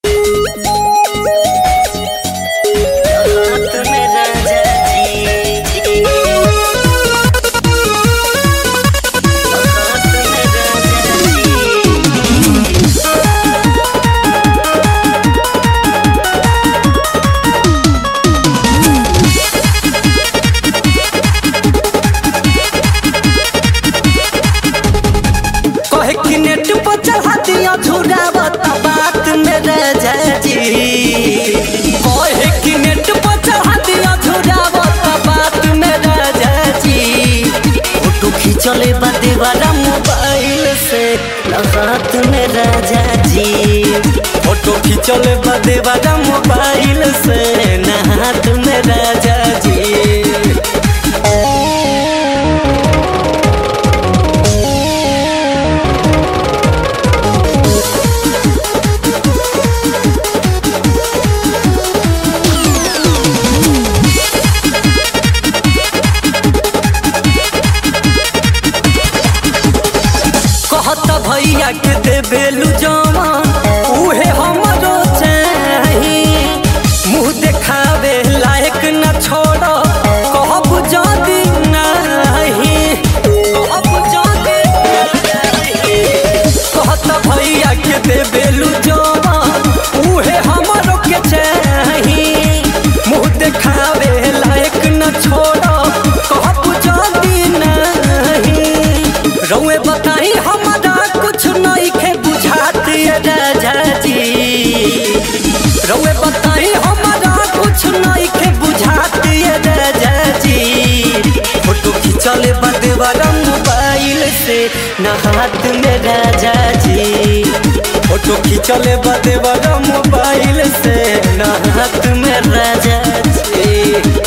चले बदीवारा मोबाइल से हाथ में राजा जी फोटो खींचले बदीवारा मोबाइल से न हाथ में राजा जी कहत भैया के देबेलू जवान उहे हमरो चाही मुंह देखावे लायक न छोड़ कहब जदी नाही कहब जदी नाही कहत भैया के देबेलू जवान उहे हमरो के चाही मुंह देखावे लायक न छोड़ कहब जदी नाही रउए बताई हमारा कुछ नहीं खे बुझाती राजा जी रउए बताई हमारा कुछ नहीं खे बुझाती राजा जी फोटो खींचले बदवारा मोबाइल से न हाथ में राजा जी फोटो खींचले बदवारा मोबाइल से न हाथ में राजा जी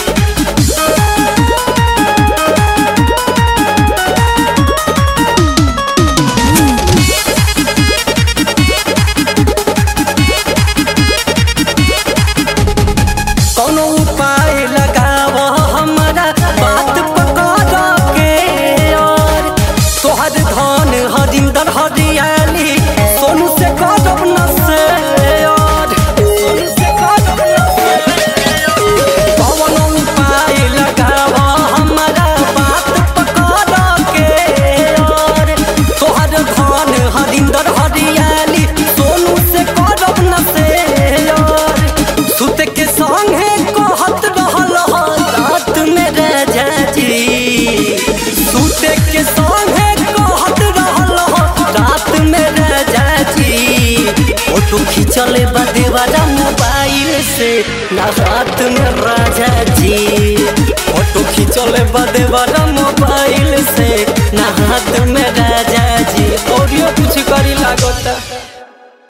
कौनो उपाय लगाव हमारा बात पकड़ के और तोहर धन हरिंदर हरियाली सोनू से करब न से और सोनू से करब न से कौनो उपाय लगाव हमारा बात पकड़ के और तोहर धन हरिंदर हरियाली सोनू से करब न से और सुत के संगे कहत रहल ह रात में राजा जी सुत के संगे कहत रहल ह रात में राजा जी फोटो खींचले बदेवारा मोबाइल से ना रात में राजा जी फोटो खींचले बदेवारा मोबाइल से ना हाथ में राजा